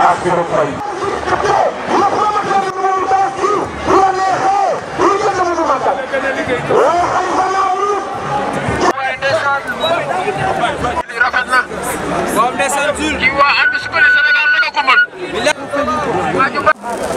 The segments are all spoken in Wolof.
ak Birame Faye. rafet na. waaw ndeysaan Jules. kii waa ànd su ko ne Sénégal rek a ko mën. waa ñu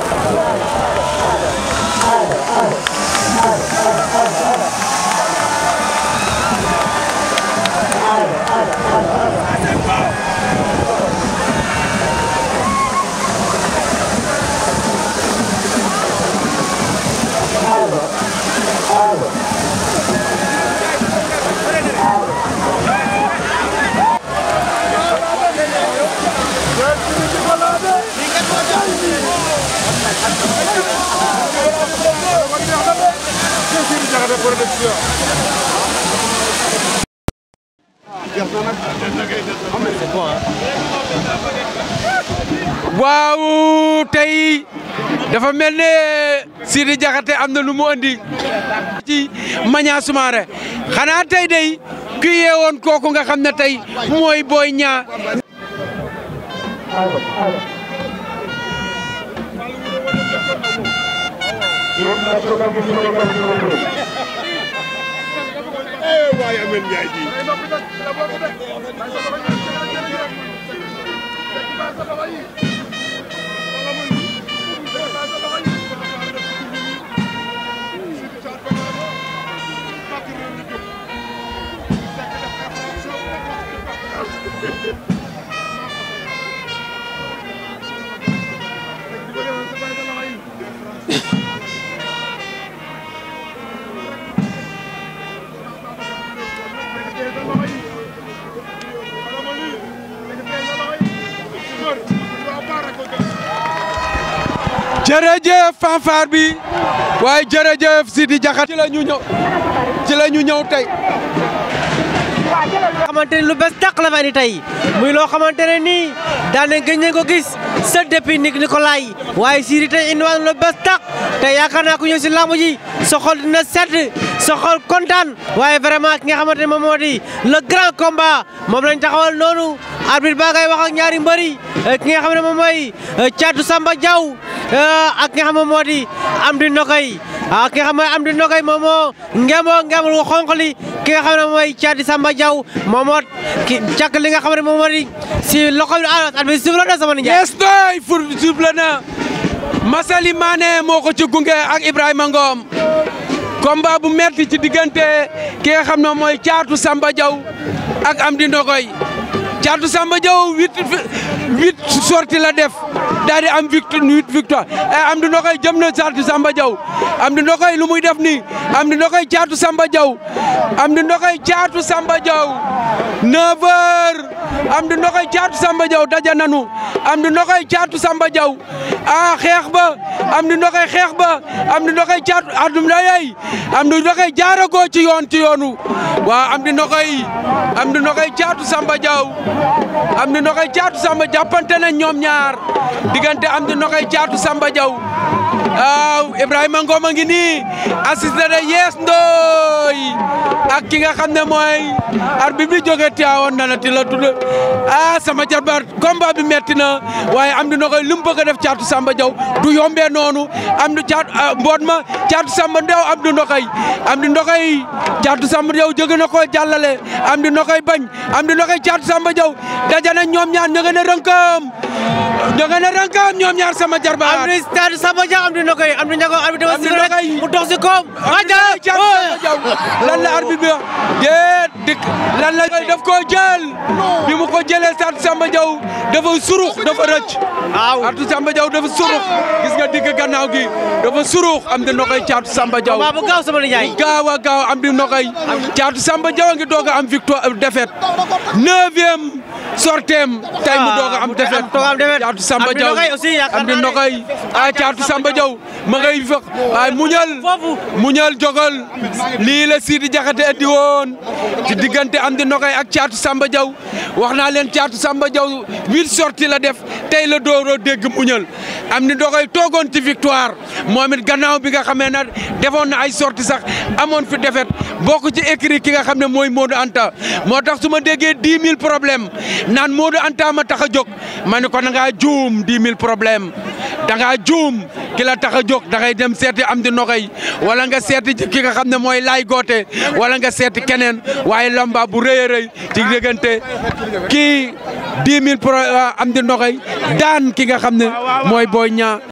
waaw tey dafa mel ne Sidi Diakhaté am na lu mu andi ci Magna Soumaré xanaa tey day ku yeewoon kooku nga xam ne tey mooy Boy Niang waaye Ameth Ndiaye ji jërëjëf fanfare bi waaye jërëjëf Sidi Diakhaté ci la ñu ñëw ci la ñu ñëw tey xamante ni lu bees tàq la fa indi tey muy loo xamante ne nii daan nañ gëj nañ ko gis sa depuis Nick Nicolai waaye Sidi tey indiwaat lu bees tàq te yaakaar naa ko ñëw si lamb ji sa xol dina sedd sa xol kontaan waaye vraiment ki nga xamante ne moom moo di le grand combat moom lañ taxawal noonu arbitre baa ngay wax ak ñaari mbëri ki nga xam ne moom mooy Thiatou Samba Diaw ak ki nga xam ne moom moo di Amdi Nokay ah ki nga xam ne Amdi Nokay moom moo ngemoo ngemul wu xonq li ki nga xam ne mooy Thiatou Samba Diaw moom moo ki càkk li nga xam ne moom moo di si loxo bi ah at bi suuf la na sama nijaay. yes doy fur suble na Massaly Mané moo ko ci gunge ak Ibrahima Ngom combat bu metti ci diggante ki nga xam ne mooy Thiatou Samba Diaw ak Amdi Ndogoy Thiatou Samba Diaw huit huit sorties la def daal di am victoire huit victoire Amdi Ndogoy jëm na Thiatou Samba Diaw Amdi Ndogoy lu muy def nii Amdi Ndogoy Thiatou Samba Diaw Amdi Ndogoy Thiatou Samba Diaw 9 heures Amdi Ndogoy Thiatou Samba Diaw daje nanu Amdi Ndogoy Thiatou Samba Diaw ah xeex ba Amdi Ndogoy xeex ba Amdi Ndogoy Thiatou Amdi Ndogoy Amdi Ndogoy jaaragoo ci yoon ci yoonu waaw Amdi Ndogoy Amdi Ndogoy Thiatou Samba Diaw Amdi Ndogoy Thiatou Samba jàppante nañ ñoom ñaar diggante Amdi Ndogoy Thiatou Samba Diaw waaw Ibrahima Ngom a ngi nii assisté de Yes Ndoy ak ki nga xam ne mooy arbitre bi jóge Tivaouane na la ti la tudd ah sama jarbaat combat bi metti na waaye Amdi Ndogoy lu mu bëgg a def Thiatou Samba Diaw du yombee noonu Amdi Thiatou mboot ma Thiatou Samba Diaw Amdi Ndogoy Amdi Ndogoy Thiatou Samba Diaw jóge na ko jàllale Amdi Ndogoy bañ Amdi Ndogoy Thiatou Samba Diaw daje na ñoom ñaar ña ngeen a rënkam ña ngeen a rënkam ñoom ñaar sama jarbaat Amdi Thiatou Samba Diaw Amdi Ndogoy Amdi Ndogoy Amdi dafa Amdi si rek Ndogoy. mu dox si koom Thiatou Samba Diaw lan la arbitre bi wax déet dik lan la daf koo jël bi mu ko jëlee Thiatou Samba Diaw dafa surux dafa rëcc waaw Thiatou Samba Diaw dafa surux gis nga digg gannaaw gi dafa surux Amdi Ndogoy Thiatou Samba Diaw combat bu gaaw sama nijaay gaaw a gaaw Amdi Ndogoy Thiatou Samba Diaw a ngi doog a am victoire défaite neuvième sorteem tey mu doog a am défaite doog a am défaite. Thiatou Samba Amdi Diaw Ndogoy aussi yaakaar Amdi naa ne- Ndogoy ah Thiatou Samba Diaw ma ngay fex ay muñal Foofu. muñal jogal lii la Sidi Diakhaté andi woon ci diggante Amdi Ndogoy ak Thiatou Samba Diaw wax naa leen Thiatou Samba Diaw huit sorties la def tey la dooroo dégg muñal Amdi Ndogoy toogoon ci victoire moom it gannaaw bi nga xamee na defoon na ay sorties sax amoon fi défaite bokk ci écrit ki nga xam ne mooy Modou Anta moo tax su ma déggee dix mille problème naan Modou Anta ma tax a jóg ma ne ko da ngaa juum 10 000 problème da ngaa juum ki la tax a jóg da ngay dem seeti am di noxoy wala nga seeti ki nga xam ne mooy laay goote wala nga seeti keneen waaye lomba bu rëy a rëy ci diggante kii 10 000 pro am di noxoy daan ki nga xam ne mooy Boy Niang